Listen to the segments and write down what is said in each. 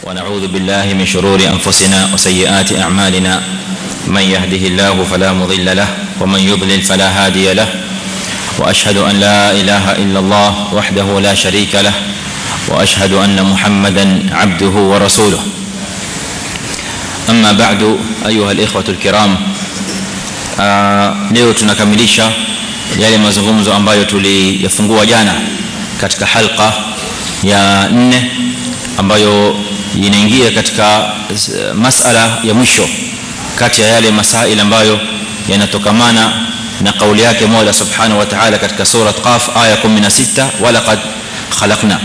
ونعوذ بالله من شرور انفسنا وسيئات اعمالنا من يهده الله فلا مضل له ومن يضلل فلا هادي له واشهد ان لا اله الا الله وحده لا شريك له واشهد ان محمدا عبده ورسوله اما بعد ايها الاخوه الكرام leo tunakamilisha yale mazungumzo ambayo tuliyafungua jana katika halqa ya nne ambayo inaingia katika masala ya mwisho kati ya yale masail ambayo yanatokamana na kauli yake Mola Subhanahu wa Ta'ala katika sura Qaf aya 16 wala qad khalaqna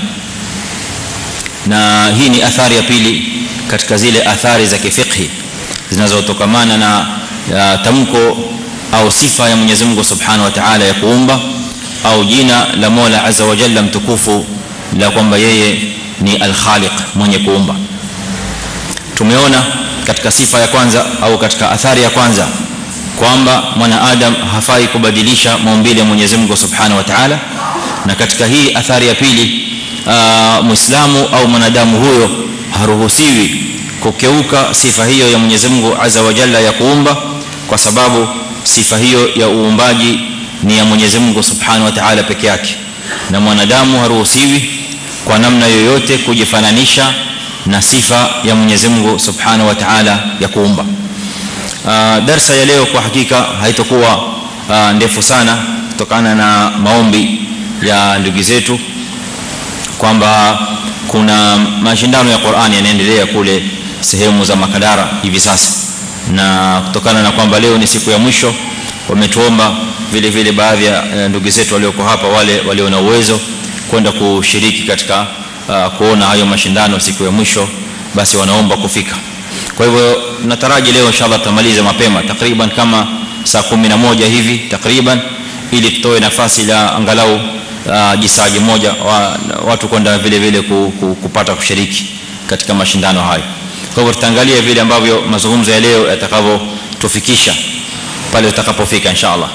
na hii ni athari ya pili katika zile athari za kifiqhi zinazotokamana na tamko au sifa ya Mwenyezi Mungu Subhanahu wa Ta'ala ya kuumba au jina la Mola Azza wa Jalla mtukufu la kwamba yeye ni al-Khaliq mwenye kuumba tumeona katika sifa ya kwanza au katika athari ya kwanza kwamba mwanadamu hafai kubadilisha maumbile ya Mwenyezi Mungu Subhanahu wa Ta'ala na katika hii athari ya pili muislamu au mwanadamu huyo haruhusiwi kukeuka sifa hiyo ya Mwenyezi Mungu Azza wa Jalla ya kuumba kwa sababu sifa hiyo ya uumbaji ni ya Mwenyezi Mungu Subhanahu wa Ta'ala peke yake na mwanadamu haruhusiwi kwa namna yoyote kujifananisha na sifa ya Mwenyezi Mungu Subhanahu wa Ta'ala ya kuumba. Darsa ya leo kwa hakika haitakuwa ndefu sana kutokana na maombi ya ndugu zetu kwamba kuna mashindano ya Qur'ani yanaendelea kule sehemu za Makadara hivi sasa na kutokana na kwamba leo ni siku ya mwisho wametuomba vile vile baadhi ya ndugu zetu walioko hapa wale walio na uwezo kwenda kushiriki katika uh, kuona hayo mashindano siku ya mwisho basi wanaomba kufika kwa hivyo nataraji leo inshallah tutamaliza mapema takriban kama saa 11 hivi takriban ili tutoe nafasi la angalau uh, jisaji moja wa, watu kwenda vile vile ku, ku, kupata kushiriki katika mashindano hayo kwa hivyo tutaangalia vile ambavyo mazungumzo ya leo yatakavyotufikisha pale tutakapofika inshallah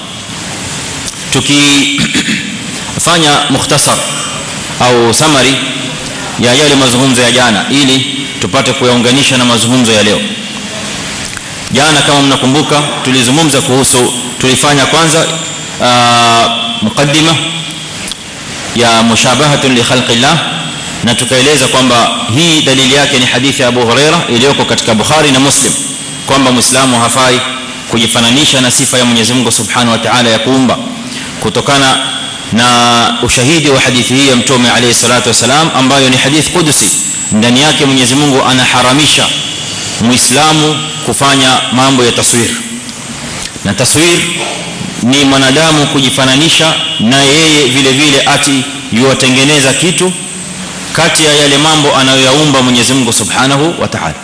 tukifanya mukhtasar au summary ya yale mazungumzo ya jana ili tupate kuyaunganisha na mazungumzo ya leo jana kama mnakumbuka tulizungumza kuhusu tulifanya kwanza mukaddima ya mushabahatun li khalqillah na tukaeleza kwamba hii dalili yake ni hadithi ya Abu Huraira iliyoko katika Bukhari na Muslim kwamba Muislamu hafai kujifananisha na sifa ya Mwenyezi Mungu Subhanahu wa Ta'ala ya kuumba kutokana na ushahidi wa hadithi hii ya Mtume alayhi salatu wasalam ambayo ni hadith qudusi ndani yake Mwenyezi Mungu anaharamisha Muislamu kufanya mambo ya taswir na taswir ni mwanadamu kujifananisha na yeye vile vile ati yuwatengeneza kitu kati ya yale mambo anayoyaumba Mwenyezi Mungu Subhanahu wa Ta'ala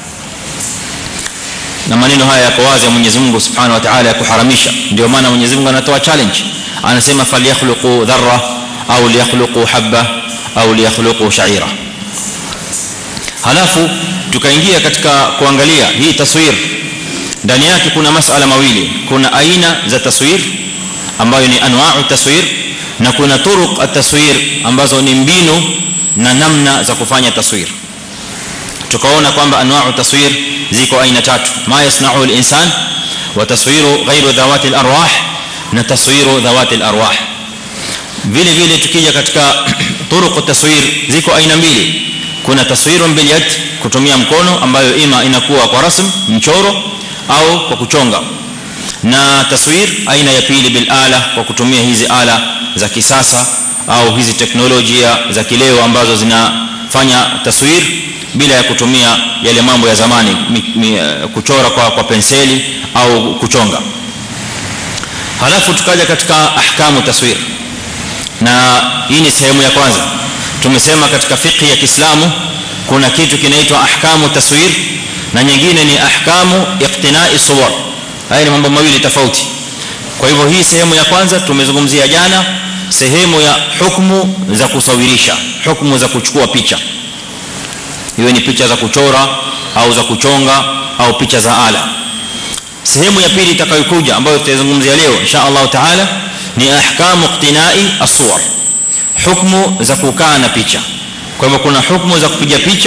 na maneno haya yako wazi ya Mwenyezi Mungu Subhanahu wa Ta'ala ya kuharamisha ndio maana Mwenyezi Mungu anatoa challenge anasema falyakhluqu dharra au liyakhluqu habba au liyakhluqu sha'ira halafu tukaingia katika kuangalia hii taswir ndani yake kuna masala mawili kuna aina za taswir ambayo ni anwa'u taswir na kuna turuq at-taswir ambazo ni mbinu na namna za kufanya taswir tukaona kwamba anwa'u taswir ziko aina tatu ma yasna'u al-insan wa taswiru ghayru dhawati al-arwah na taswiru dhawati al-arwah vile vile tukija katika turuq taswir ziko aina mbili kuna taswirun bil yad kutumia mkono ambayo ima inakuwa kwa rasm mchoro au kwa kuchonga na taswir aina ya pili bil ala kwa kutumia hizi ala za kisasa au hizi teknolojia za kileo ambazo zinafanya taswir bila ya kutumia yale mambo ya zamani mi, mi, kuchora kwa kwa penseli au kuchonga halafu tukaja katika ahkamu taswir na hii ni sehemu ya kwanza tumesema katika fiqh ya Kiislamu kuna kitu kinaitwa ahkamu taswir na nyingine ni ahkamu iqtina'i suwar haya ni mambo mawili tofauti kwa hivyo hii sehemu ya kwanza tumezungumzia jana sehemu ya hukumu za kusawirisha hukumu za kuchukua picha iwe ni picha za kuchora au za kuchonga au picha za ala sehemu ya pili itakayokuja ambayo tutazungumzia leo insha Allah taala ni ahkamu iqtina'i as-suwar hukumu za kukaa na picha kwa hivyo kuna hukumu za kupiga picha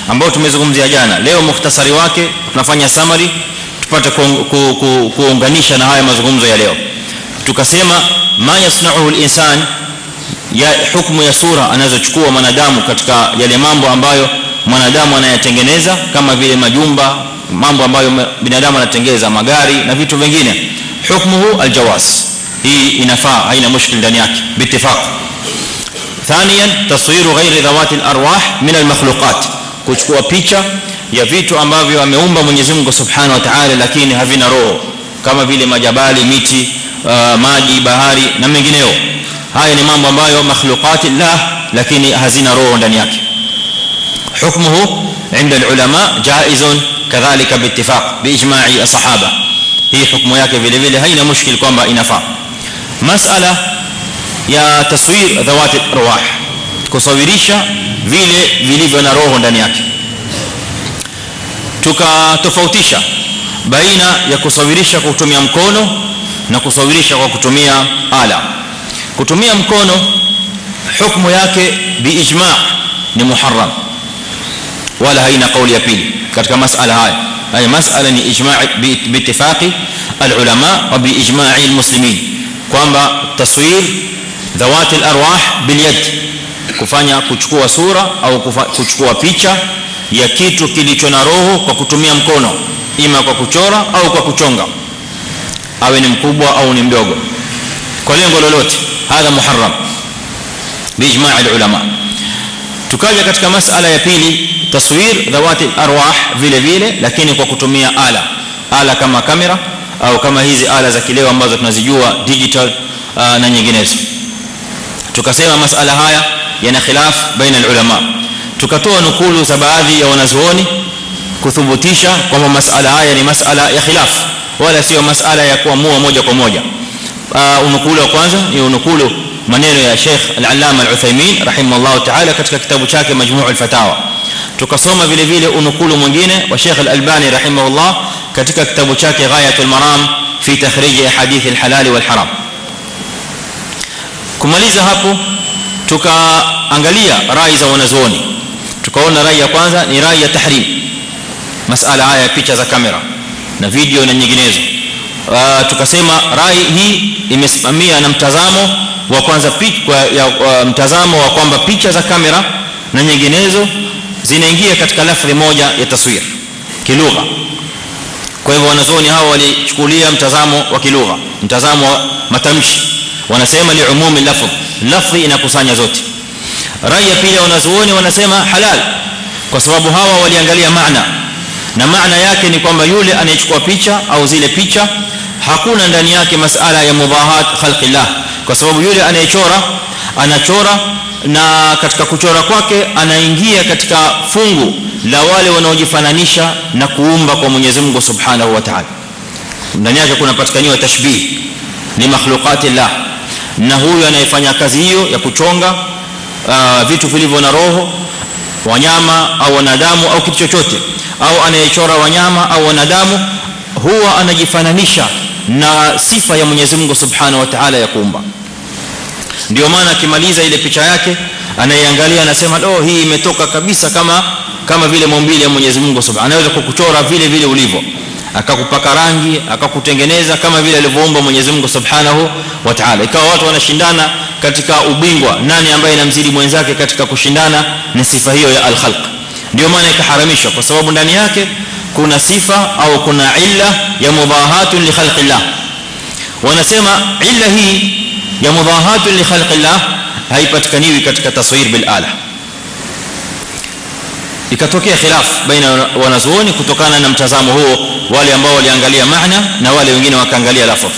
ambao tumezungumzia jana leo mukhtasari wake tunafanya summary tupate kuunganisha na haya mazungumzo ya leo tukasema ma yasna'uhu al-insan ya hukumu ya sura anazochukua mwanadamu katika yale mambo ambayo mwanadamu anayatengeneza kama vile majumba mambo ambayo binadamu anatengeza magari na vitu vingine hukmuhu aljawaz hii inafaa haina mushkil ndani yake biittifaq ثانيا تصوير غير ذوات الارواح من المخلوقات kuchukua picha ya vitu ambavyo ameumba Mwenyezi Mungu Subhanahu wa Ta'ala lakini havina roho kama vile majabali miti uh, maji bahari na mengineo haya ni mambo ambayo makhluqati la lakini hazina roho ndani yake حكمه عند العلماء جائز كذلك باتفاق باجماع الصحابه hii hukumu yake vile vile haina mushkil kwamba inafaa masala ya taswir dhawati arwah kusawirisha vile vilivyo na roho ndani yake tukatofautisha baina ya kusawirisha kwa kutumia mkono na kusawirisha kwa kutumia ala kutumia mkono hukumu yake biijma' ni muharram wala haina kauli ya pili katika masala haya haya masala ni ijma' biittifaqi alulama wa biijma'i almuslimin kwamba taswir dhawati alarwah bilyad kufanya kuchukua sura au kuchukua picha ya kitu kilicho na roho kwa kutumia mkono ima kwa kuchora au kwa kuchonga awe ni mkubwa au ni mdogo kwa lengo lolote hadha muharram biijma' alulama tukaja katika masala ya pili taswir dhawati arwah vile vile lakini kwa kutumia ala ala kama kamera au kama hizi ala za kileo ambazo tunazijua digital uh, na nyinginezo tukasema masala haya yana khilaf baina ulama tukatoa nukulu za baadhi ya wanazuoni kuthibitisha kwamba masala haya ni masala ya khilaf wala sio masala ya kuamua moja kwa moja uh, unukulu wa kwanza ni unukulu maneno ya Sheikh Al-Allama Al-Uthaymeen rahimahullah ta'ala katika kitabu chake Majmu' al-Fatawa tukasoma vile vile unukulu mwingine wa Sheikh Al-Albani rahimahullah katika kitabu chake Ghayatul Maram fi takhrij ahadith al-halal wal-haram kumaliza hapo tukaangalia rai za wanazuoni tukaona rai ya kwanza ni rai ya tahrim masala haya ya picha za kamera na video na nyinginezo uh, tukasema rai hii imesimamia na mtazamo wa kwanza kwa ya, uh, mtazamo wa kwamba picha za kamera na nyinginezo zinaingia katika lafzi moja ya taswir kilugha kwa hivyo wanazuoni hao walichukulia mtazamo wa kilugha mtazamo wa matamshi wanasema li umumi lafzi lafzi inakusanya zote rai ya pili wanazuoni wanasema halal kwa sababu hawa waliangalia maana na maana yake ni kwamba yule anayechukua picha au zile picha hakuna ndani yake masala ya mudahat khalqillah kwa sababu yule anayechora anachora na katika kuchora kwake anaingia katika fungu la wale wanaojifananisha na kuumba kwa Mwenyezi Mungu Subhanahu wa Ta'ala ndani yake kunapatikaniwa tashbih ni makhluqati Allah na huyu anayefanya kazi hiyo ya kuchonga uh, vitu vilivyo na roho wanyama au wanadamu au kitu chochote au anayechora wanyama au wanadamu huwa anajifananisha na sifa ya Mwenyezi Mungu Subhanahu wa Ta'ala ya kuumba ndio maana akimaliza ile picha yake anaiangalia anasema oh hii imetoka kabisa kama kama vile maumbile ya Mwenyezi Mungu Subhanahu anaweza kukuchora vile vile ulivyo akakupaka rangi akakutengeneza kama vile alivyoumba Mwenyezi Mungu Subhanahu wa Ta'ala ikawa watu wanashindana katika ubingwa nani ambaye anamzidi mwenzake katika kushindana na sifa hiyo ya al-khalq ndio maana ikaharamishwa kwa sababu ndani yake kuna sifa au kuna illa ya mudahatun li khalqillah wanasema illa hii ya mudahatun li khalqillah haipatikaniwi katika taswir bil ala ikatokea khilaf baina wanazuoni kutokana na mtazamo huo wale ambao waliangalia maana na wale wengine wakaangalia lafadh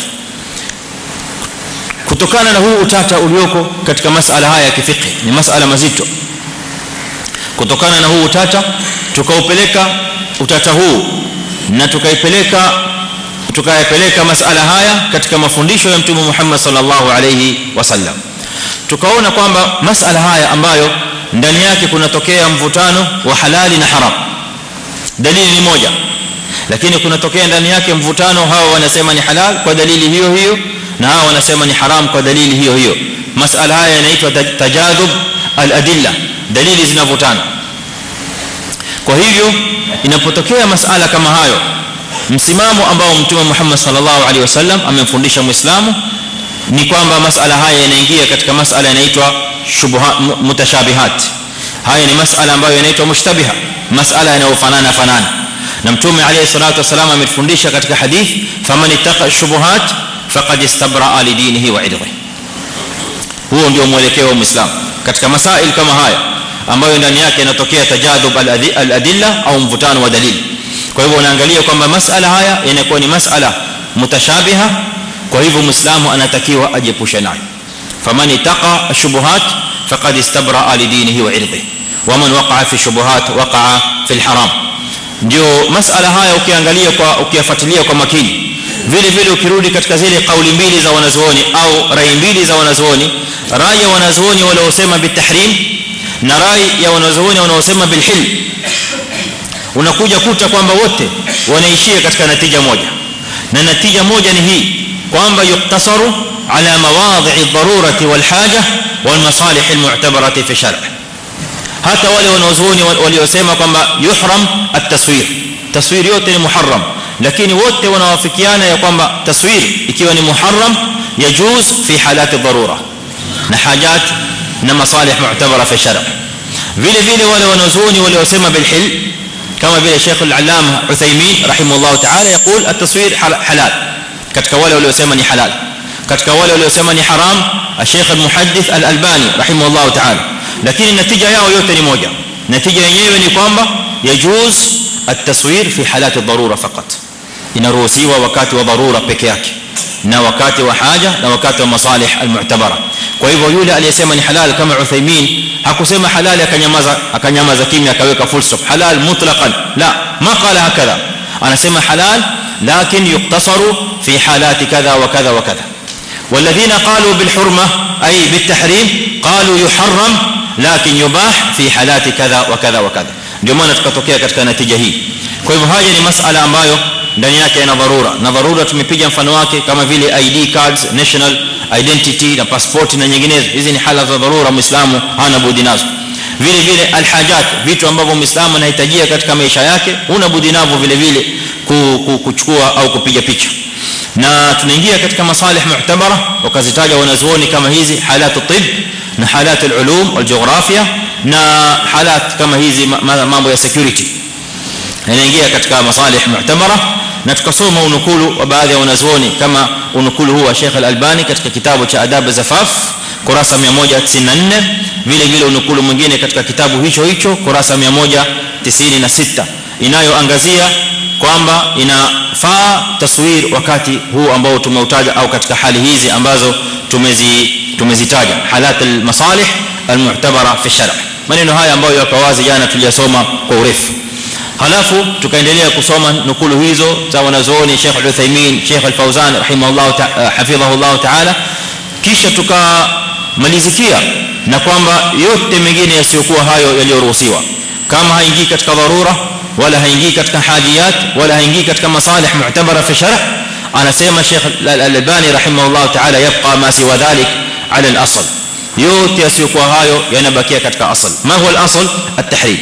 kutokana na huu utata ulioko katika masala haya ya kifiqh ni masala mazito kutokana na huu utata tukaupeleka utata huu na tukaipeleka tukayapeleka masala haya katika mafundisho ya mtume Muhammad sallallahu alayhi wasallam tukaona kwamba masala haya ambayo ndani yake kunatokea mvutano wa halali na haram dalili ni moja lakini kunatokea ndani yake mvutano hawa wanasema ni halal kwa dalili hiyo hiyo na hawa wanasema ni haram kwa dalili hiyo hiyo masala haya yanaitwa tajadub al-adilla dalili zinavutana kwa hivyo inapotokea masala kama hayo msimamo ambao mtume Muhammad sallallahu alaihi wasallam amemfundisha muislamu ni kwamba masala haya yanaingia katika masala yanaitwa shubuhat mutashabihat haya ni masala ambayo yanaitwa mushtabiha masala yanayofanana fanana na mtume alayhi salatu wasallam ametufundisha katika hadith faman ittaqa shubuhat faqad istabra li dinihi wa irdihi huo ndio mwelekeo wa muislam katika masail kama haya ambayo ndani yake inatokea tajadhub al-adilla au mvutano wa dalili kwa hivyo unaangalia kwamba masala haya yanakuwa ni masala mutashabiha kwa hivyo muislamu anatakiwa ajiepushe nayo faman ittaqa ashubuhat faqad istabra li dinihi wa irdihi waman waqa'a fi shubuhat waqa'a fi al-haram ndio masala haya ukiangalia kwa ukiyafuatilia kwa makini vile vile ukirudi katika zile kauli mbili za wanazuoni au rai mbili za wanazuoni rai ya wanazuoni waliosema bitahrim na rai ya wanazuoni wanaosema bilhil unakuja kuta kwamba wote wanaishia katika natija moja na natija moja ni hii kwamba yuktasaru ala mawadhi'i ad-darurati wal haja wal masalih al-mu'tabarati fi shar' hata wale wanazuoni waliosema kwamba yuhram at-taswir taswir yote ni muharram lakini wote wanawafikiana ya kwamba taswir ikiwa ni muharram yajuz fi halat ad-darura na hajat na masalih mu'tabara fi shar' vile vile wale wanazuoni waliosema bilhil kama vile Sheikh al-Allama Uthaymeen rahimahullah ta'ala يقول التصوير حلال katika wale waliosema ni halal katika wale waliosema ni haram Sheikh al-Muhaddith al-Albani rahimahullah ta'ala lakini natija yao yote ni moja natija yenyewe ni kwamba yajuz at-taswir fi halat ad-darura faqat inaruhusiwa wakati wa dharura peke yake na wakati wa haja na wakati wa masalih al-mu'tabara kwa hivyo yule aliyesema ni halal kama Uthaymeen hakusema halal akanyamaza akanyamaza kimya akaweka full stop halal mutlaqan la ma qala hakadha anasema halal lakin yuktasaru fi halati kadha wa kadha wa kadha والذين قالوا بالحرمه اي بالتحريم قالوا يحرم لكن يباح في حالات كذا وكذا وكذا ndio maana tukatokea katika natija hii kwa hivyo haya ni masala ambayo ndani yake yana dharura na dharura tumepiga mfano wake kama vile ID cards national identity na passport na nyinginezo hizi ni hala za dharura muislamu hana budi nazo vile vile alhajat vitu ambavyo muislamu anahitajia katika maisha yake huna budi navyo vile vile kuchukua au kupiga picha na tunaingia katika masalih mu'tabara wakazitaja wanazuoni kama hizi halatu tib na halatu ulum wal jiografia na halat kama hizi mambo ya security yanaingia katika masalih mu'tabara na tukasoma unukulu wa baadhi ya wanazuoni kama unukulu huu wa Sheikh Al-Albani katika kitabu cha Adab Zafaf kurasa 194 vile vile unukulu mwingine katika kitabu hicho hicho kurasa 196 inayoangazia kwamba inafaa taswir wakati huu ambao tumeutaja au katika hali hizi ambazo tumezi tumezitaja halat al-masalih al-mu'tabara fi shar' maneno haya ambayo yako wazi jana tuliyasoma kwa urefu halafu tukaendelea kusoma nukulu hizo za wanazuoni Sheikh Al-Uthaymeen Sheikh Al-Fawzan rahimahullah hafidhahullah ta'ala kisha tukamalizikia na kwamba yote mengine yasiyokuwa hayo yaliyoruhusiwa kama haingii katika dharura wala haingii katika hajiyat wala haingii katika masalih mu'tabara fi shar' anasema Sheikh Al-Albani rahimahullah ta'ala yabqa ma siwa dhalik ala al-asl yote yasiyokuwa hayo yanabakia katika asl ma huwa al-asl at-tahrim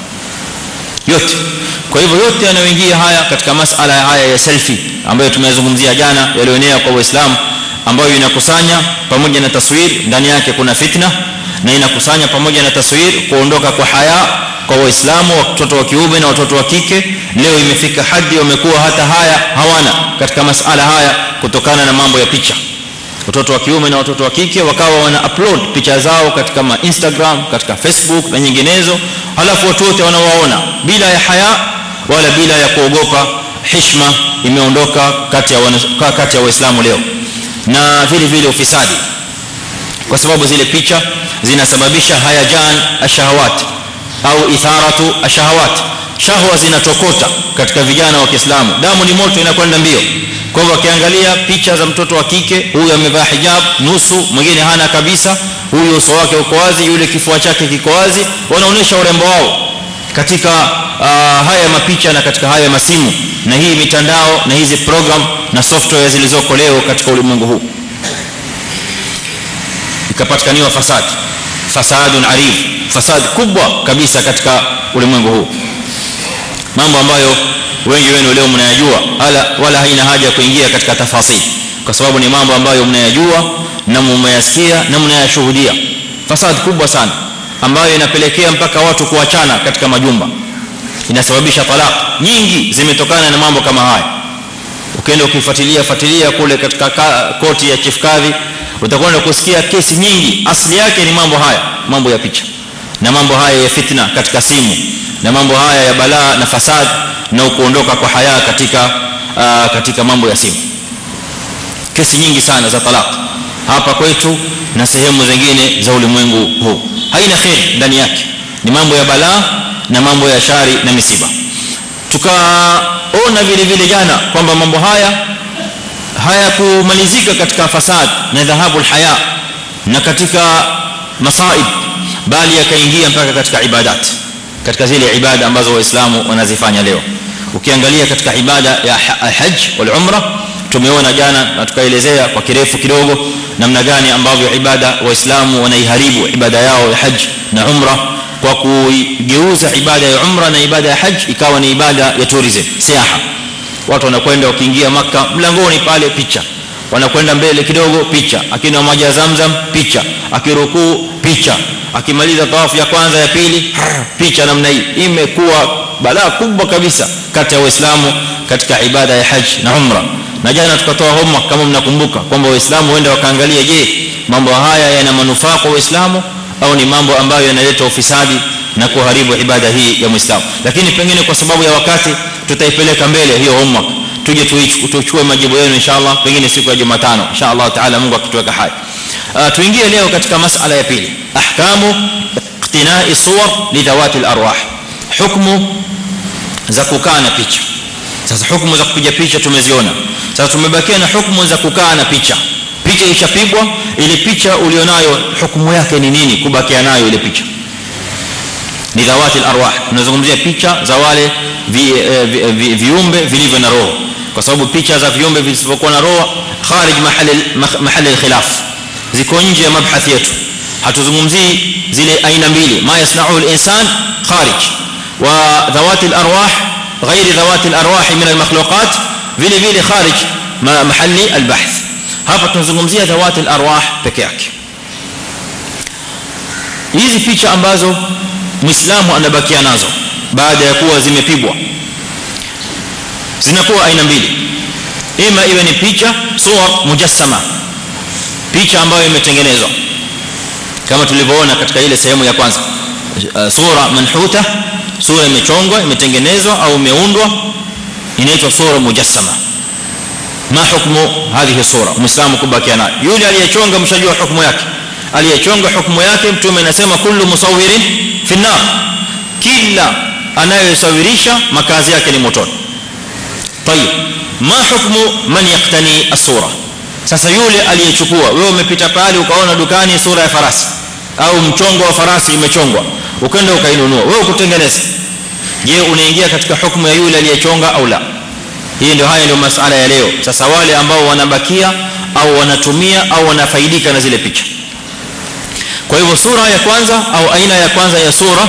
yote kwa hivyo yote yanayoingia haya katika masala haya ya selfie ambayo tumeyazungumzia jana yalioenea kwa waislamu ambayo inakusanya pamoja na taswir ndani yake kuna fitna na inakusanya pamoja na taswir kuondoka kwa haya kwa waislamu watoto wa kiume na watoto wa kike leo imefika hadi wamekuwa hata haya hawana katika masala haya kutokana na mambo ya picha watoto wa kiume na watoto wa kike wakawa wana upload picha zao katika ma Instagram katika Facebook na nyinginezo halafu watu wote wanawaona bila ya haya wala bila ya kuogopa heshima imeondoka kati ya kati ya waislamu leo na vile vile ufisadi kwa sababu zile picha zinasababisha hayajan ashahawat au itharatu ashahawat shahwa zinatokota katika vijana wa Kiislamu damu ni moto inakwenda mbio kwa hivyo akiangalia picha za mtoto wa kike huyu amevaa hijab nusu mwingine hana kabisa huyu uso wake uko wazi yule kifua chake kiko wazi wanaonesha urembo wao katika uh, haya mapicha na katika haya masimu na hii mitandao na hizi program na software zilizoko leo katika ulimwengu huu ikapatikaniwa fasad fasadun arif fasad kubwa kabisa katika ulimwengu huu mambo ambayo wengi wenu leo mnayajua wala wala haina haja ya kuingia katika tafasili kwa sababu ni mambo ambayo mnayajua na mmeyasikia na mnayashuhudia fasad kubwa sana ambayo inapelekea mpaka watu kuachana katika majumba inasababisha talaq nyingi zimetokana na mambo kama haya ukienda ukifuatilia fuatilia kule katika koti ya chief kadhi utakwenda kusikia kesi nyingi asili yake ni mambo haya mambo ya picha na mambo haya ya fitna katika simu na mambo haya ya balaa na fasad na kuondoka kwa haya katika uh, katika mambo ya simu kesi nyingi sana za talaq hapa kwetu na sehemu zingine za ulimwengu huu haina khair ndani yake ni mambo ya balaa na mambo ya shari na misiba tukaona vile vile jana kwamba mambo haya hayakumalizika katika fasad na dhahabul haya na katika masaib bali yakaingia mpaka katika ibadat katika zile ibada ambazo waislamu wanazifanya leo ukiangalia katika ibada ya hajj wal umra tumeona jana na tukaelezea kwa kirefu kidogo namna gani ambavyo ibada waislamu wanaiharibu ibada yao ya hajj na umra kwa kuigeuza ibada ya umra na ibada ya hajj ikawa ni ibada ya tourism siaha watu wanakwenda wakiingia maka mlangoni pale picha wanakwenda mbele kidogo picha akinywa maji ya zamzam picha akirukuu picha akimaliza tawafu ya kwanza ya pili picha namna hii imekuwa balaa kubwa kabisa kati ya waislamu katika ibada ya hajj na umra na jana tukatoa homa kama mnakumbuka kwamba waislamu waende wakaangalia je mambo haya yana manufaa kwa waislamu au ni mambo ambayo yanaleta ufisadi na kuharibu ibada hii ya muislamu lakini pengine kwa sababu ya wakati tutaipeleka mbele hiyo homework tuje tuchukue majibu yenu inshallah pengine siku ya Jumatano inshallah taala Mungu akituweka hai uh, tuingie leo katika masala ya pili ahkamu iqtina'i suwar li dhawati al-arwah hukmu za kukaa na picha sasa hukumu za kupiga picha tumeziona sasa tumebakia na hukumu za kukaa na picha picha ishapigwa ile picha ulionayo hukumu yake ni nini kubakia nayo ile picha ni dhawati al-arwah tunazungumzia picha za wale vi, vi, vi, viumbe vilivyo na roho kwa sababu picha za viumbe visivyokuwa na roho kharij mahali mahali al-khilaf ziko nje ya mabhathi yetu hatuzungumzii zile aina mbili ma yasna'u al-insan kharij wa dhawati al-arwah غير ذوات الارواح من المخلوقات vile vile kharij mahali al-bahth hapa tunazungumzia dhawati al-arwah peke yake hizi picha ambazo muislamu anabakia nazo baada ya kuwa zimepigwa zinakuwa aina mbili ima iwe ni picha suwar mujassama picha ambayo imetengenezwa kama tulivyoona katika ile sehemu ya kwanza sura manhuta sura imechongwa imetengenezwa au imeundwa inaitwa sura mujassama ma hukmu hadhihi sura muislamu kubakia nayo yule aliyechonga mshajua hukumu yake aliyechonga hukumu yake mtume anasema kullu musawwirin fi nar kila anayesawirisha makazi yake ni motoni tayib ma hukmu man yaqtani as-sura sasa yule aliyechukua wewe umepita pale ukaona dukani sura ya farasi au mchongo wa farasi imechongwa ukaenda ukainunua wewe kutengeneza je unaingia katika hukumu ya yule aliyechonga au la hii ndio haya ndio masuala ya leo sasa wale ambao wanabakia au wanatumia au wanafaidika na zile picha kwa hivyo sura ya kwanza au aina ya kwanza ya sura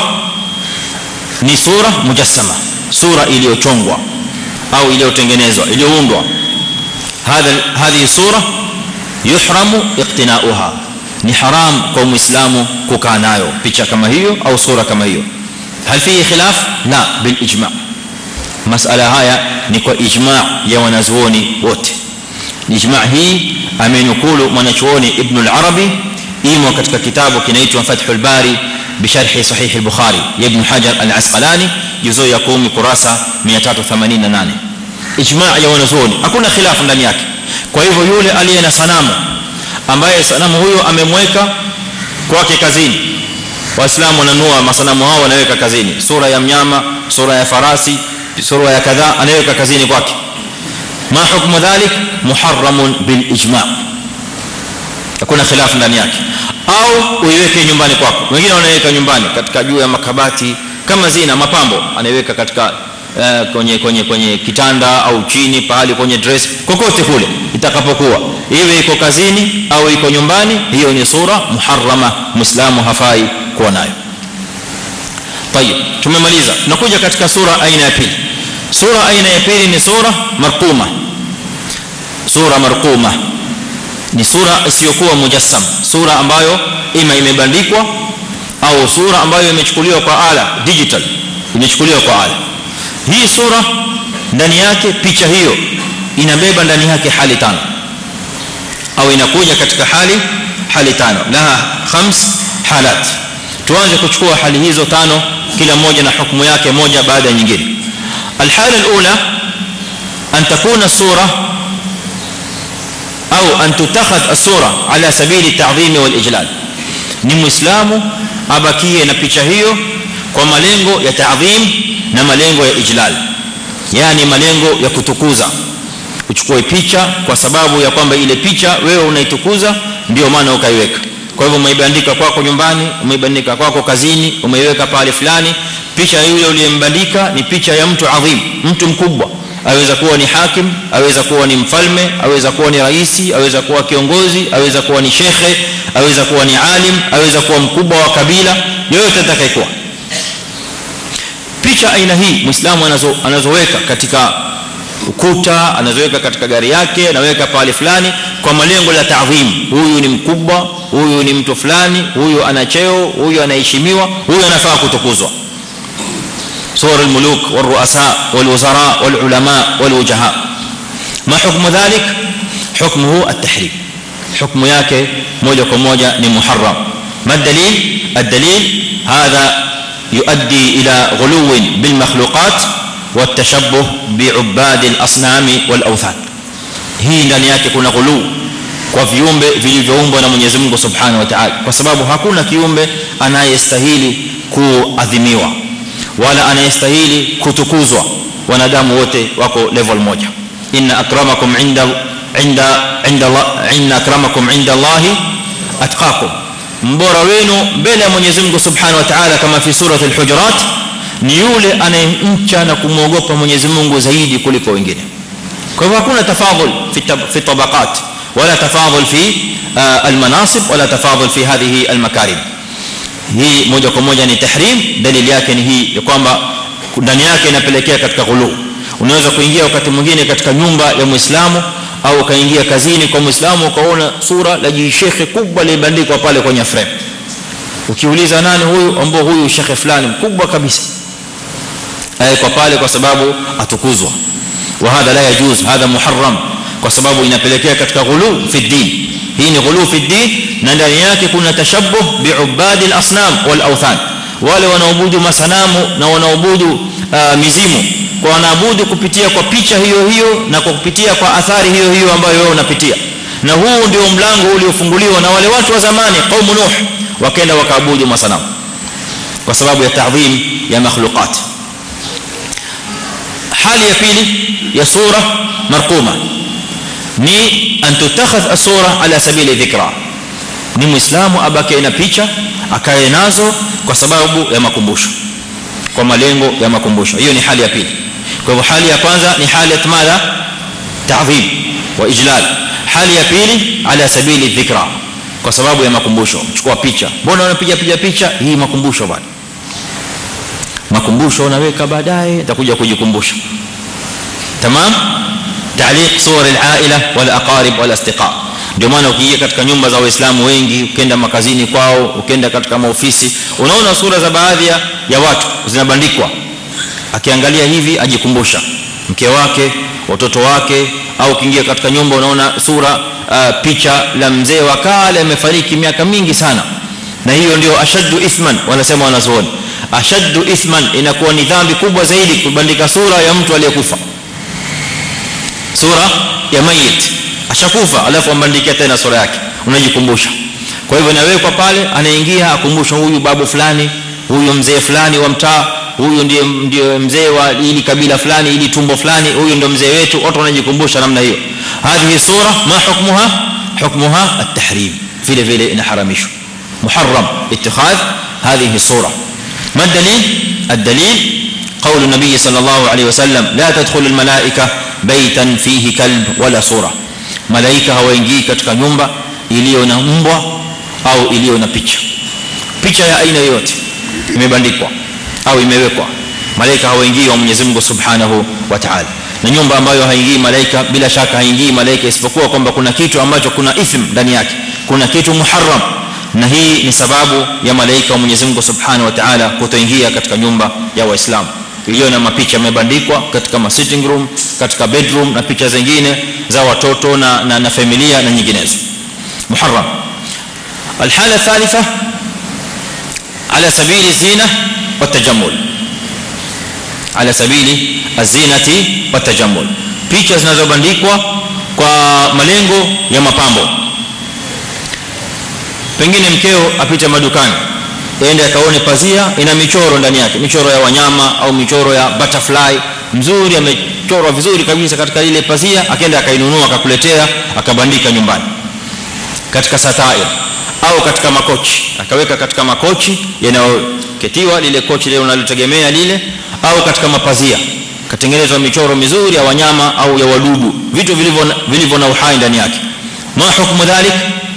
ni sura mujassama sura iliyochongwa au iliyotengenezwa iliyoundwa hadha hadhi sura yuhramu iqtina'uha ni haram kwa muislamu kukaa nayo picha kama hiyo au sura kama hiyo hal fi khilaf la bil ijma' masala haya ni kwa ijma' ya wanazuoni wote ijma' hii amenukulu mwanachuoni ibn al-arabi imo katika kitabu kinaitwa fathul bari بشرح صحيح البخاري يا ابن حجر العسقلاني جزء ya 10 kurasa 388 ijma' ya wanazuoni hakuna khilafu ndani yake kwa hivyo yule aliye na sanamu ambaye sanamu huyo amemweka kwake kazini waislamu wananua masanamu hao wanaweka kazini sura ya mnyama sura ya farasi sura ya kadhaa anaweka kazini kwake ma hukmu dhalik muharramun bil ijma' hakuna khilafu ndani yake au uiweke nyumbani kwako wengine wanaweka nyumbani katika juu ya makabati kama zina mapambo anaiweka katika uh, kwenye kwenye kwenye kitanda au chini pahali kwenye dress kokote kule itakapokuwa iwe iko kazini au iko nyumbani hiyo ni sura muharrama muislamu hafai kuwa nayo tayeb tumemaliza tunakuja katika sura aina ya pili sura aina ya pili ni sura marquma sura marquma ni sura isiyokuwa mujassam sura ambayo ima imebandikwa au sura ambayo imechukuliwa kwa ala digital imechukuliwa kwa ala hii sura ndani yake picha hiyo inabeba ndani yake hali tano au inakuja katika hali hali tano laha khams halat tuanze kuchukua hali hizo tano kila moja na hukumu yake moja baada ya nyingine الحاله الاولى ان تكون الصوره او ان تتخذ الصوره على سبيل التعظيم والاجلال ni muislamu abakie na picha hiyo kwa malengo ya taadhim na malengo ya ijlal yani malengo ya kutukuza uchukue picha kwa sababu ya kwamba ile picha wewe unaitukuza ndio maana ukaiweka kwa hivyo umeibandika kwako nyumbani umeibandika kwako kazini umeiweka pale fulani picha yule uliyembandika ni picha ya mtu adhim mtu mkubwa aweza kuwa ni hakim aweza kuwa ni mfalme aweza kuwa ni raisi aweza kuwa kiongozi aweza kuwa ni shekhe aweza kuwa ni alim aweza kuwa mkubwa wa kabila yoyote atakayekuwa picha aina hii muislamu anazo anazoweka katika ukuta anazoweka katika gari yake anaweka pale fulani kwa malengo la taadhim huyu ni mkubwa huyu ni mtu fulani huyu ana cheo huyu anaheshimiwa huyu anafaa kutukuzwa صور الملوك والرؤساء والوزراء والعلماء والوجهاء ما حكم ذلك حكمه التحريم حكم yake moja kwa moja ni muharram ما الدليل الدليل هذا يؤدي الى غلو بالمخلوقات والتشبه بعباد الاصنام والاوثان hii ndani yake kuna ghulu kwa viumbe vilivyoumbwa na Mwenyezi Mungu Subhanahu wa Ta'ala kwa sababu hakuna kiumbe anayestahili kuadhimiwa wala anayestahili kutukuzwa wanadamu wote wako level moja inna akramakum inda inda inda inna akramakum inda Allah atqakum mbora wenu mbele ya Mwenyezi Mungu Subhanahu wa Ta'ala kama fi surati al-hujurat ni yule anayemcha na kumwogopa Mwenyezi Mungu zaidi kuliko wengine kwa hivyo hakuna tafadhul fi fi tabaqat wala tafadhul fi al-manasib wala tafadhul fi hadhihi al-makarim hii moja kwa moja ni tahrim dalili yake ni hii ya kwamba ndani yake inapelekea katika ghulu unaweza kuingia wakati mwingine katika nyumba ya muislamu au ukaingia kazini kwa muislamu ukaona sura la jishekhe kubwa libandikwa pale kwenye frame ukiuliza nani huyu ambao huyu shekhe fulani mkubwa kabisa kwa pale kwa sababu atukuzwa wa hadha la yajuz hadha muharram kwa sababu inapelekea katika ghulu fi din hii ni ghulu fi din na ndani yake kuna tashabbuh biubadi al-asnam wal awthan wale wanaoabudu masanamu na wanaoabudu uh, mizimu kwa wanaabudu kupitia kwa picha hiyo hiyo na kwa kupitia kwa athari hiyo hiyo ambayo wewe unapitia na huu ndio mlango uliofunguliwa na wale watu wa zamani qaumu nuh wakaenda wakaabudu masanamu kwa sababu ya ta'dhim ya makhluqat hali ya pili ya sura marquma ni an tutakhadh as-sura ala sabili dhikra ni muislamu abaki na picha akae nazo kwa sababu ya makumbusho kwa malengo ya makumbusho hiyo ni hali ya pili kwa hivyo hali ya kwanza ni hali ya madha ta'dhim wa ijlal hali ya pili ala sabili dhikra kwa sababu ya makumbusho chukua picha mbona unapiga piga picha hii makumbusho bwana makumbusho unaweka baadaye utakuja kujikumbusha tamam تعليق صور العائله والاقارب والاصدقاء ndio maana ukiingia katika nyumba za waislamu wengi ukienda makazini kwao ukienda katika maofisi unaona sura za baadhi ya watu zinabandikwa akiangalia hivi ajikumbusha mke wake watoto wake au ukiingia katika nyumba unaona sura uh, picha la mzee wa kale amefariki miaka mingi sana na hiyo ndio ashaddu ithman wanasema wanazuoni ashaddu ithman inakuwa ni dhambi kubwa zaidi kubandika sura ya mtu aliyekufa sura ya mayit ashakufa alafu ambandikia tena sura yake unajikumbusha kwa hivyo inawekwa pale anaingia akumbusha huyu babu fulani huyu mzee fulani wa mtaa huyu ndiye ndiye mzee wa ili kabila fulani ili tumbo fulani huyu ndio mzee wetu watu wanajikumbusha namna hiyo hadhihi sura ma hukmuha hukmuha at-tahrim vile vile inaharamishwa muharram ittikhadh hadhihi sura ما الدليل الدليل قول النبي صلى الله عليه وسلم لا تدخل الملائكه بيتا فيه كلب ولا صوره malaika hawaingii katika nyumba iliyo na mbwa au iliyo na picha picha ya aina yoyote imebandikwa au imewekwa malaika hawaingii wa Mwenyezi Mungu Subhanahu wa Ta'ala na nyumba ambayo haingii malaika bila shaka haingii malaika isipokuwa kwamba kuna kitu ambacho kuna ithm ndani yake kuna kitu muharram na hii ni sababu ya malaika wa Mwenyezi Mungu Subhanahu wa Ta'ala kutoingia katika nyumba ya Waislamu iliyo na mapicha yamebandikwa katika ma sitting room katika bedroom na picha zingine za watoto na na, na familia na nyinginezo muharram الحاله الثالثه على سبيل الزينه والتجمل على سبيل الزينه والتجمل picha zinazobandikwa kwa malengo ya mapambo pengine mkeo apita madukani aende akaone pazia ina michoro ndani yake michoro ya wanyama au michoro ya butterfly mzuri amechorwa vizuri kabisa katika ile pazia akaenda akainunua akakuletea akabandika nyumbani katika satair au katika makochi akaweka katika makochi yanayoketiwa lile kochi lile unalotegemea lile au katika mapazia katengenezwa michoro mizuri ya wanyama au ya wadudu vitu vilivyo vilivyo na uhai ndani yake ma hukumu dhalik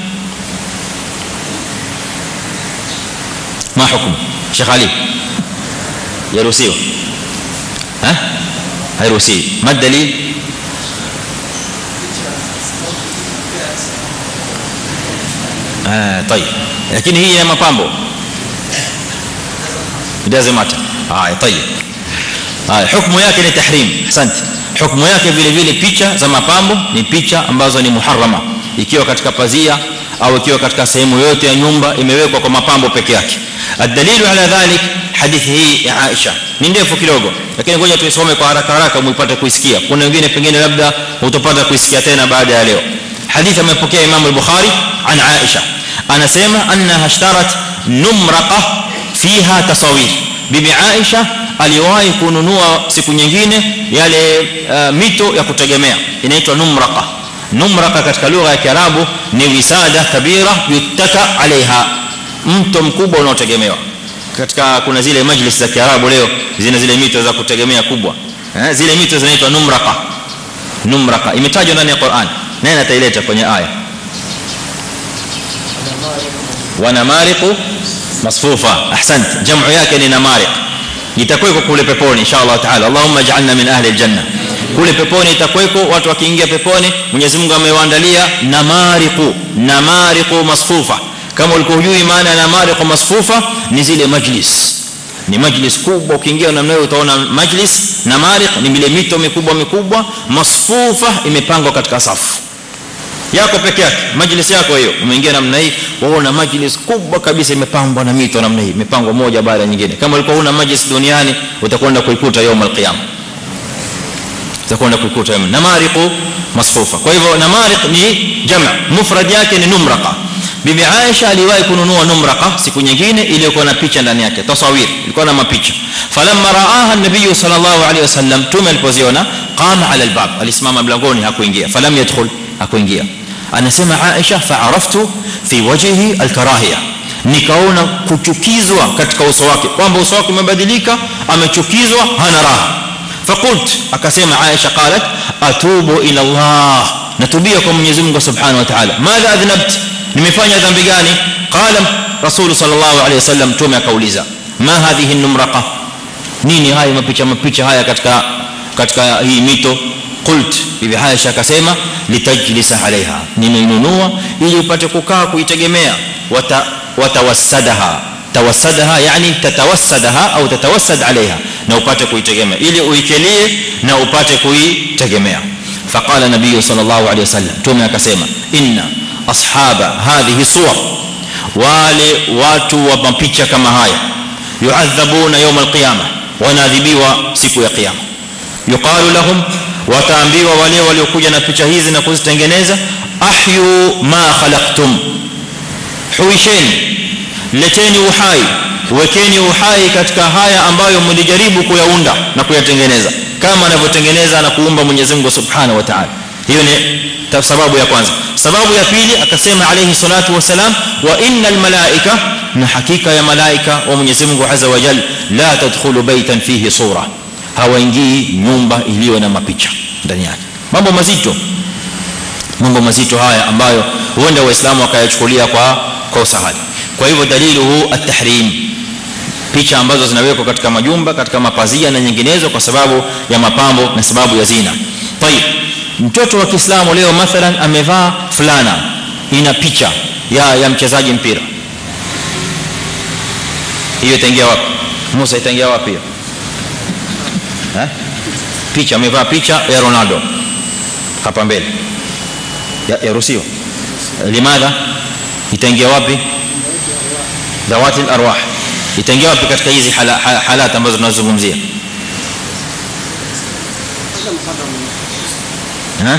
ما حكم شيخ علي يروسيو ها هيروسي ما الدليل آه طيب لكن هي mapambo it doesn't matter haya طيب haya hukumu yake ni tahrim asante hukumu yake vile vile picha za mapambo ni picha ambazo ni muharrama ikiwa katika pazia au ikiwa katika sehemu yote ya nyumba imewekwa kwa mapambo peke yake الدليل على ذلك حديث هي عائشه ni ndefu kidogo lakini ngoja tuisome kwa haraka haraka muipate kuisikia kuna wengine pengine labda utapata kuisikia tena baada ya leo hadithi amepokea Imam al-Bukhari an Aisha anasema annaha ishtarat numraqa fiha tasawir bibi Aisha aliwahi kununua siku nyingine yale uh, mito ya kutegemea inaitwa numraqa numraqa katika lugha ya Kiarabu ni wisada kabira yuttaka alaiha mto mkubwa unaotegemewa katika kuna zile majlis za Kiarabu leo zina zile mito za kutegemea kubwa eh zile mito zinaitwa numraqa numraqa imetajwa ndani ya Qur'an nani ataileta kwenye aya wana mariqu masfufa ahsant jamu yake ni namariq itakuwa kule peponi inshallah taala allahumma ij'alna min ahli aljanna kule peponi itakweko watu wakiingia peponi Mwenyezi Mungu amewaandalia namariqu namariqu masfufa kama ulikuwa hujui maana ya namariqu masfufa ni zile majlis ni majlis kubwa ukiingia namna hiyo utaona majlis namariq ni ile mito mikubwa mikubwa masfufa imepangwa katika safu yako peke yake majlis yako hiyo umeingia namna hii waona majlis kubwa kabisa imepambwa na mito namna hii imepangwa moja baada ya nyingine kama ulikuwa huna majlis duniani utakwenda kuikuta يوم القيامه utakwenda kuikuta yawm namariqu masfufa kwa hivyo namariq ni jamaa mufrad yake ni numraqa bibi Aisha aliwahi kununua numraqa siku nyingine iliyokuwa na picha ndani yake tasawir ilikuwa na mapicha falamma raaha an-nabiy sallallahu alayhi wasallam tume alipoziona qama ala al-bab alisimama mlangoni hakuingia falam yadkhul hakuingia anasema Aisha fa'araftu fi wajhihi al-karahiyah nikaona kuchukizwa katika uso wake kwamba uso wake umebadilika amechukizwa hana raha فقلت akasema Aisha qalat atubu ila Allah natubia kwa Mwenyezi Mungu Subhanahu wa Ta'ala madha adhnabt nimefanya dhambi gani qala rasul sallallahu alayhi wasallam tume akauliza ma hadhihi numraqa nini haya mapicha mapicha haya katika katika hii mito qult bibi Aisha akasema litajlisa alaiha nimeinunua ili upate kukaa kuitegemea wata watawassadaha tawassadaha yani tatawassadaha au tatawassad alaiha na upate kuitegemea ili uikelie na upate kuitegemea faqala nabii sallallahu alayhi wasallam tume akasema inna ashaba hadhihi suwar wale watu wa mapicha kama haya yuadhabuna yawm alqiyama wanaadhibiwa siku ya kiyama yuqalu lahum wataambiwa wale waliokuja na picha hizi na kuzitengeneza ahyu ma khalaqtum huisheni leteni uhai wekeni uhai katika haya ambayo mlijaribu kuyaunda na kuyatengeneza kama anavyotengeneza na kuumba Mwenyezi Mungu Subhanahu wa Ta'ala hiyo ni sababu ya kwanza sababu ya pili akasema alayhi salatu wasalam wa innal malaika na hakika ya malaika wa Mwenyezi Mungu Azza wa Jalla la tadkhulu baytan fihi sura hawaingii nyumba iliyo na mapicha ndani yake mambo mazito mambo mazito haya ambayo huenda waislamu wakayachukulia kwa kwa usahali kwa hivyo daliluhu at-tahrim picha ambazo zinawekwa katika majumba katika mapazia na nyinginezo kwa sababu ya mapambo na sababu ya zina tayib mtoto wa Kiislamu leo mathalan amevaa fulana ina picha ya ya mchezaji mpira hiyo itaingia wapi Musa itaingia wapi hiyo eh picha amevaa picha ya Ronaldo hapa mbele yaruhusiwa limadha itaingia wapi dawati arwah itaingia wapi katika hizi halat ambazo tunazozungumzia ها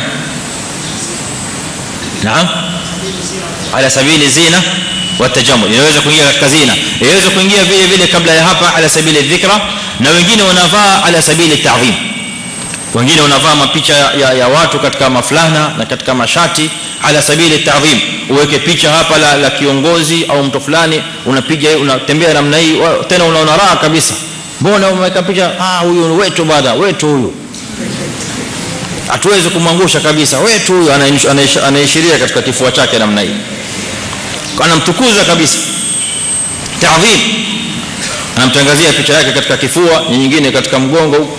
نعم على سبيل الزينه والتجمل inaweza kuingia katika zina inaweza kuingia vile vile kabla ya hapa ala sabili dhikra na wengine wanavaa ala sabili ta'zim wengine wanavaa mapicha ya, ya watu katika mafulana na katika mashati ala sabili ta'zim uweke picha hapa la, la kiongozi au mtu fulani unapiga unatembea namna hii tena unaona raha kabisa mbona umeweka picha ah huyu wetu bada wetu huyu hatuwezi kumwangusha kabisa wetu huyu anaishiria katika kifua chake namna hii anamtukuza kabisa ta'dhim anamtangazia picha yake katika kifua nyingine katika mgongo huko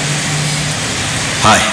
haya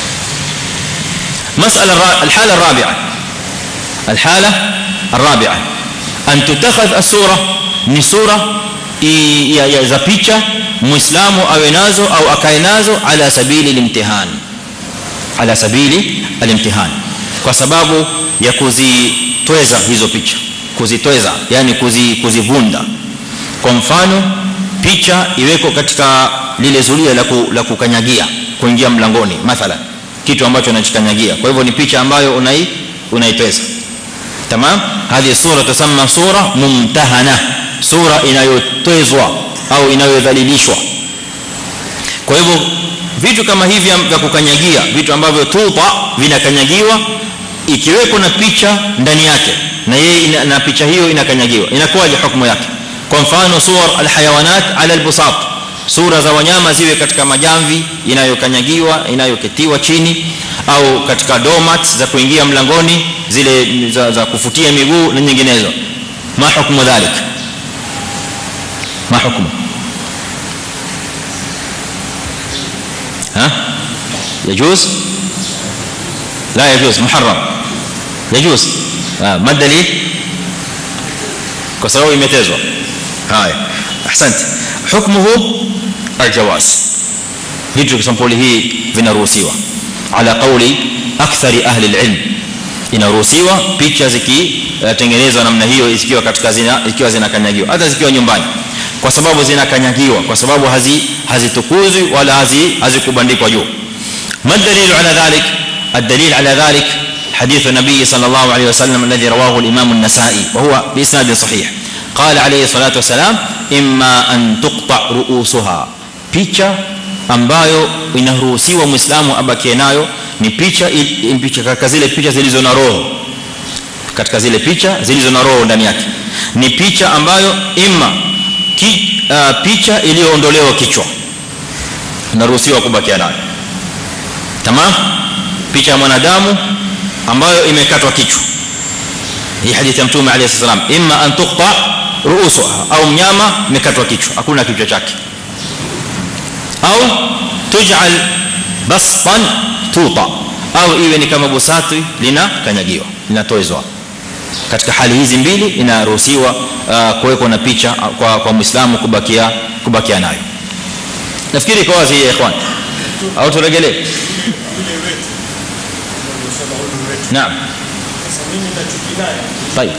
مساله الحاله الرابعه الحاله الرابعه ان تتخذ الصوره ni sura ya za picha muislamu awe nazo au akae nazo ala sabili limtihan ala sabili alimtihan kwa sababu ya kuzitweza hizo picha kuzitweza yani kuzi, kuzivunda kwa mfano picha iweko katika lile zulia la, ku, la kukanyagia kuingia mlangoni mathalan kitu ambacho unachikanyagia kwa hivyo ni picha ambayo unai unaitweza tamam hadi sura tusamma sura mumtahana sura inayotwezwa au inayodhalilishwa kwa hivyo vitu kama hivi vya kukanyagia vitu ambavyo tuta vinakanyagiwa ikiweko na picha ndani yake na yeye na picha hiyo inakanyagiwa inakuwaje hukumu yake kwa mfano suwar alhayawanat ala albusat sura za wanyama ziwe katika majamvi inayokanyagiwa inayoketiwa chini au katika domats za kuingia mlangoni zile za, za kufutia miguu na nyinginezo ma hukumu dhalik ma hukumu ها يجوز لا يجوز محرم يجوز ما الدليل kwa sababu imetezwa haya ahsante hukmuhu aljawaz vitu sampuli hii vinaruhusiwa ala qawli akthari ahli alilm inaruhusiwa picha zikitengenezwa namna hiyo ikiwa katika zina ikiwa zinakanyagiwa hata zikiwa nyumbani kwa sababu zinakanyagiwa kwa sababu hazi hazitukuzwi wala hazi hazikubandikwa juu ما الدليل على ذلك الدليل على ذلك حديث النبي صلى الله عليه وسلم الذي رواه الامام النسائي وهو باسناد صحيح قال عليه الصلاه والسلام اما ان تقطع رؤوسها picha ambayo inaruhusiwa muislamu abakie nayo ni picha picha katika zile picha zilizo na roho katika zile picha zilizo na roho ndani yake ni picha ambayo imma ki, uh, picha iliyoondolewa kichwa inaruhusiwa kubakia nayo tamam picha ya mwanadamu ambayo imekatwa kichwa hii hadithi ya mtume alayhi salam imma an tuqta ruusuha au mnyama imekatwa kichwa hakuna kichwa chake au tuj'al bastan tuta au iwe ni kama busati lina kanyagiwa linatoezwa katika hali hizi mbili inaruhusiwa uh, kuwekwa na picha kwa kwa muislamu kubakia kubakia nayo nafikiri kwa wazi ya ikhwan au turegelee naam طيب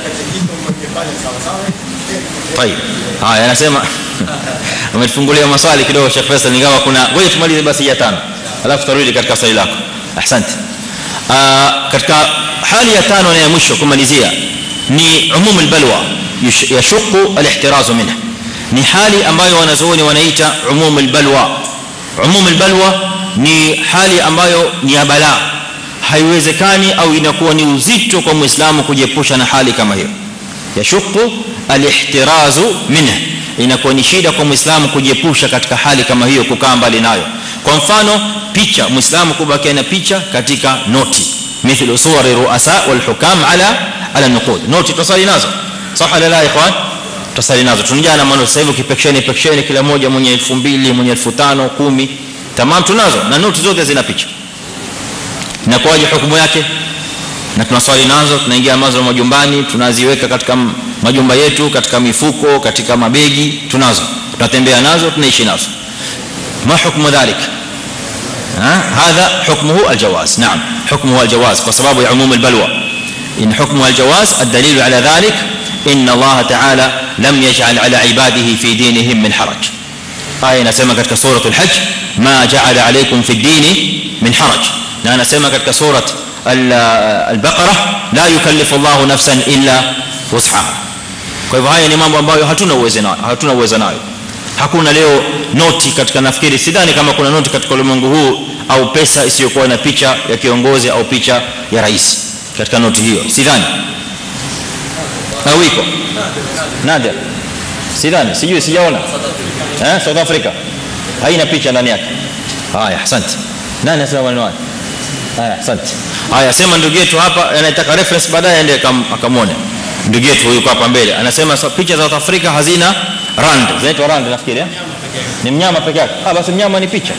طيب haya anasema umetufungulia maswali kidogo Sheikh Faisal ingawa kuna ngoja tumalize basi ya tano alafu tarudi katika swali lako asante katika hali ya tano na ya mwisho kumalizia ni umum albalwa yashqu alihtiraz minha ni hali ambayo wanazuoni wanaita umum albalwa umum albalwa ni hali ambayo ni ya balaa haiwezekani au inakuwa ni uzito kwa muislamu kujiepusha na hali kama hiyo yashqu alihtiraz minha inakuwa ni shida kwa muislamu kujiepusha katika hali kama hiyo kukaa mbali nayo kwa mfano picha muislamu kubakia na picha katika noti mithlu suwar ruasa wal hukam ala ala nuqud noti tusali nazo صح ولا لا يا اخوان tutasali nazo tunajana maana sasa hivi ukipeksheni peksheni kila moja mwenye 2000 mwenye 1500 10 tamam tunazo na noti zote zina picha na kwaje hukumu yake na tunaswali nazo tunaingia nazo majumbani tunaziweka katika majumba yetu katika mifuko katika mabegi tunazo tunatembea nazo tunaishi nazo ما حكم ذلك ها هذا حكمه الجواز نعم حكمه الجواز بسبب عموم البلوى ان حكمه الجواز الدليل على ذلك ان الله تعالى لم يجعل على عباده في دينهم من حرج آية نسمى katika سورة الحج ما جعل عليكم في الدين من حرج na anasema katika سورة البقرة لا يكلف الله نفسا الا وسعها kwa hivyo haya ni mambo ambayo hatuna uwezo nayo hatuna uwezo nayo hakuna leo noti katika nafikiri sidhani kama kuna noti katika ulimwengu huu au pesa isiyokuwa na picha ya kiongozi au picha ya rais katika noti hiyo sidhani au iko nadia sidhani sijui sijaona eh South Africa haina picha ndani yake haya asante nani asema maneno haya haya asante haya sema ndugu yetu hapa anataka reference baadaye aende akamwone ndugu yetu huyu hapa mbele anasema picha za South Africa hazina rand zinaitwa rand nafikiri eh ni mnyama peke yake ah basi mnyama ni picha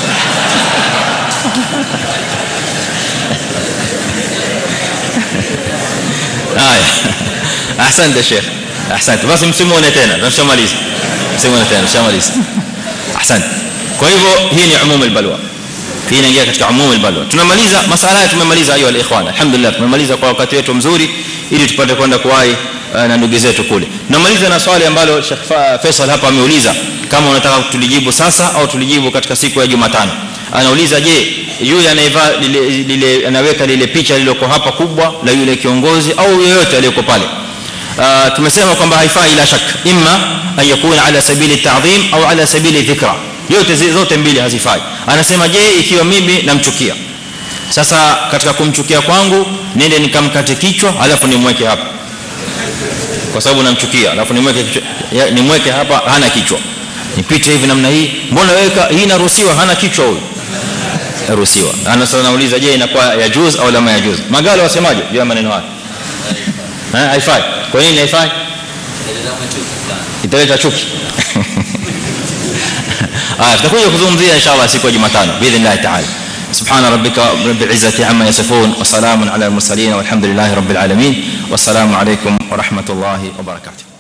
haya asante sheikh asante basi msimuone tena tunashamaliza msimuone tena tunashamaliza asante kwa hivyo hii ni umum albalwa hii inaingia katika umum albalwa tunamaliza masala haya tumemaliza ayo alikhwan alhamdulillah tumemaliza kwa wakati wetu mzuri ili tupate kwenda kuwahi na ndugu zetu kule tunamaliza na swali ambalo Sheikh Faisal hapa ameuliza kama unataka tulijibu sasa au tulijibu katika siku ya Jumatano anauliza je yule anayevaa lile, lile anaweka lile picha lililoko hapa kubwa la yule kiongozi au yeyote aliyeko pale uh, tumesema kwamba haifai ila shak imma an yakuna ala sabili ta'dhim au ala sabili dhikra yote zote mbili hazifai anasema je ikiwa mimi namchukia sasa katika kumchukia kwangu nende nikamkate kichwa alafu nimweke hapa kwa sababu namchukia alafu nimweke nimweke hapa hana kichwa nipite hivi namna hii mbona weka hii inaruhusiwa hana kichwa huyu inaruhusiwa ana sasa nauliza je inakuwa ya juz au lama ya juz magalo wasemaje juu ya maneno haya eh haifai kwa nini haifai italeta chuki ah tutakuja kuzungumzia inshallah siku ya Jumatano باذن تعالى سبحان ربك رب العزه عما يصفون وسلام على المرسلين والحمد لله رب العالمين والسلام عليكم ورحمه الله وبركاته